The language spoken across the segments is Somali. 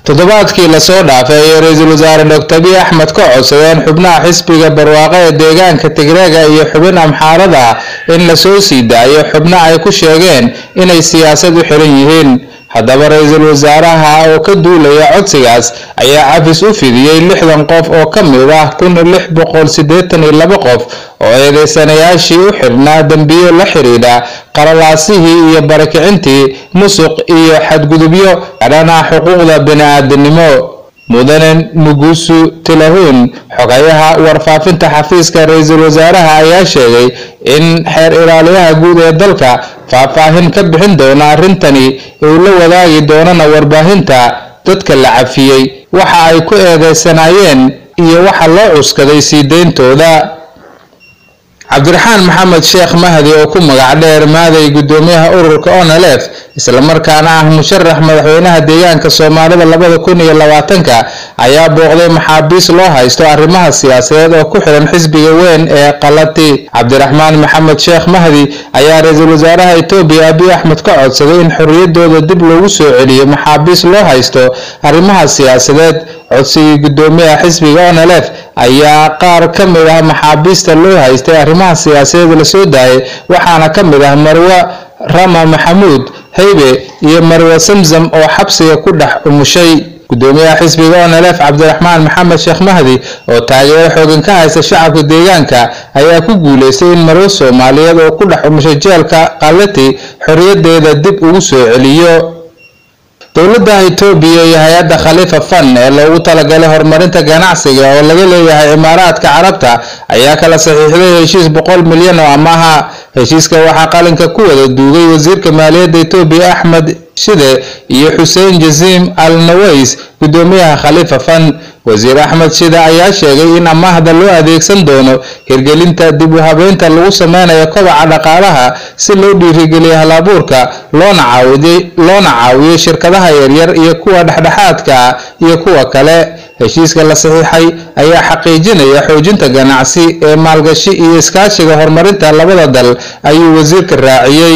toddobaadkii lasoo dhaafay ayay ra-iisul wasaare doctor abiy axmed ka codsadeen xubnaha xisbiga barwaaqo ee deegaanka tigreega iyo xubin amxaarada in lasoo sii daayo xubno ay ku sheegeen inay siyaasad u xiran yihiin haddaba ra-iisul wasaaraha oo ka duulaya codsigaas ayaa cafis u fidiyey lixdan qof oo ka mid ah kun lix boqol siddeetan iyo laba qof oo eedeysanayaashii u xirnaa dembiyo la xidhiidha qalalaasihii iyo barakicintii musuq iyo xadgudubyo kadhana xuquuqda bini-aadanimo mudane nugusu tilahun xogayaha warfaafinta xafiiska ra-iisul wasaaraha ayaa sheegay in xeer ilaaliyaha guud ee dalka faahfaahin ka bixin doona arrintani uu la wadaagi doonana warbaahinta dadka la cafiyey waxa ay ku eedeysanaayeen iyo waxa loo cuskaday sii deyntooda cabdiraxmaan maxamed sheekh mahdi oo ku magac dheer maaday guddoomiyaha ururka onelef islamarkaana ah musharax madaxweynaha deegaanka soomaalida labada kun iyo labaatanka ayaa booqday maxaabiis loo haysto arrimaha siyaasadeed oo ku xiran xisbiga weyn ee qalati cabdiraxmaan maxamed sheekh mahdi ayaa ra-iisul wasaaraha etoobiya abiy axmed ka codsaday in xorriyadooda dib loogu soo celiyo maxaabiis loo haysto arrimaha siyaasadeed codsigii guddoomiyaha xisbiga onelef ayaa qaar ka mid ah maxaabiista loo haystay arrimaha siyaasadeed lasoo daayay waxaana ka mid ah marwe rama maxamuud haybe iyo marwe samsam oo xabsiga ku dhex umushay guddoomiyaha xisbiga onelef cabdiraxmaan maxamed sheekh mahdi oo taageero xoogan ka haysta shacabka deegaanka ayaa ku guuleystay in marwe soomaaliyeed oo ku dhex umushay jeelka qalati xorriyadeeda dib ugu soo celiyo dowladda itoobiya iyo hay-adda khaliifa fan ee loogu talagalay horumarinta ganacsiga oo laga leeyahay imaaraadka carabta ayaa kala saxiixday heshiis boqol milyan oo amaha heshiiska waxaa qalinka ku wada duugay wasiirka maaliyadda itoobiya axmed shide iyo xuseen jasiim al naways guddoomiyaha khaliifa fan wasiir axmed shide ayaa sheegay in amaahda loo adeegsan doono hirgelinta dib u habeynta lagu sameynayo kobaca dhaqaalaha si loo dhiirigeliyo halabuurka loona loona caawiyo shirkadaha yaryar iyo kuwa dhexdhexaadka ah iyo kuwa kale heshiiska la saxiixay ayaa xaqiijinaya xoojinta ganacsi ee maalgashi iyo iskaashiga horumarinta labada dal ayuu wasiirka raaciyey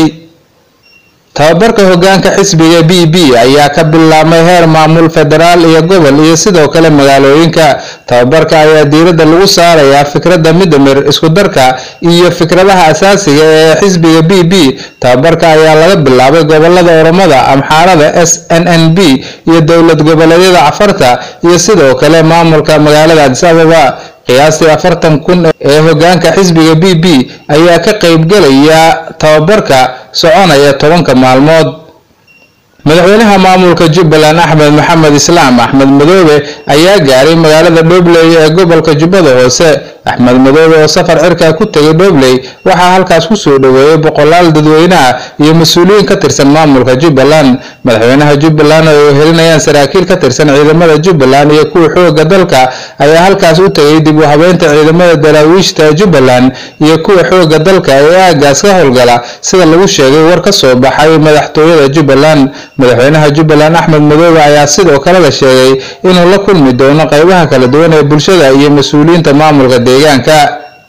tababarka hogaanka xisbiga b b ayaa ka bilaabmay heer maamul federaal iyo gobol iyo sidoo kale magaalooyinka tababarka ayaa diiradda lagu saarayaa fikradda midamir isku darka iyo fikradaha asaasiga ee xisbiga b b tababarka ayaa laga bilaabay gobolada oromada amxaarada s n n b iyo dowlad goboleedyada cafarta iyo sidoo kale maamulka magaalada adis ababa qiyaastii afartan kun ee hogaanka xisbiga b b ayaa ka qaybgelaya tababarka soconaya tobanka maalmood madaxweynaha maamulka jubbaland axmed maxamed islaam axmed madoobe ayaa gaaray magaalada dhobley ee gobolka jubbada hoose axmed madoobe oo safar cirkaa ku tegay dhobley waxaa halkaas ku soo dhoweeyey boqolaal dadweyneah iyo mas-uuliyiin ka tirsan maamulka jubbaland madaxweynaha jubbaland oo ay helinayaan saraakiil ka tirsan ciidamada jubbaland iyo kuwa xooga dalka ayaa halkaas u tegay dib u habeynta ciidamada daraawiishta jubbaland iyo kuwa xooga dalka ee aagaas ka howlgala sida lagu sheegay war ka soo baxay madaxtooyada jubbaland madaxweynaha jubbaland axmed madoobe ayaa sidoo kale la sheegay inuu la kulmi doono qaybaha kala duwan ee bulshada iyo mas-uuliyiinta maamulka deegaanka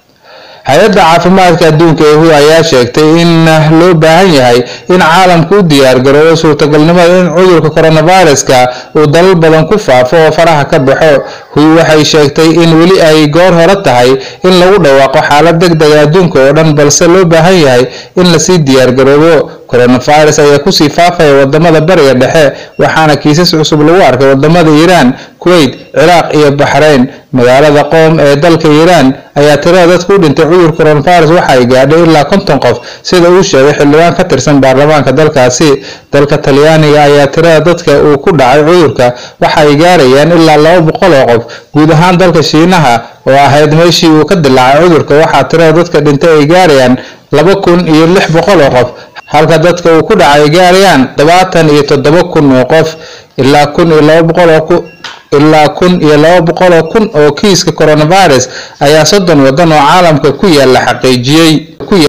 hay-adda caafimaadka adduunka ee hu ayaa sheegtay in loo baahan yahay in caalamku u diyaargaroobo suurtagalnimada in cudurka coronaviruska uu dalal badan ku faafo oo faraha ka baxo hu waxay sheegtay in weli ay goor hore tahay in lagu dhawaaqo xaalad deg dega adduunka oo dhan balse loo baahan yahay in lasii diyaargaroobo coronavirus ayaa kusii faafaya wadamada bariga dhexe waxaana kiisas cusub lagu arkay wadamada iiraan kuwait ciraaq iyo baxrayn magaalada qoom ee dalka iiraan ayaa tirada dadka u dhintay cudur coronavirus waxa ay gaadhay ilaa konton qof sida uu sheegay xildhibaan ka tirsan baarlamaanka dalkaasi dalka talyaaniga ayaa tirada dadka uu ku dhacay cudurka waxa ay gaarayaan ilaa laba boqol oo qof guud ahaan dalka shiinaha oo ahayd meeshii uu ka dilaacay cudurka waxaa tirada dadka dhintay ay gaarayaan laba kun iyo lix boqol oo qof halka dadka uu ku dhacay ay gaarayaan todobaatan iyo toddoba kun oo qof ilaa kun iyo laba boqol oo ilaa kun iyo laba boqol oo kun oo kiiska coronavirus ayaa soddon waddan oo caalamka ku yaala xaqiijiyey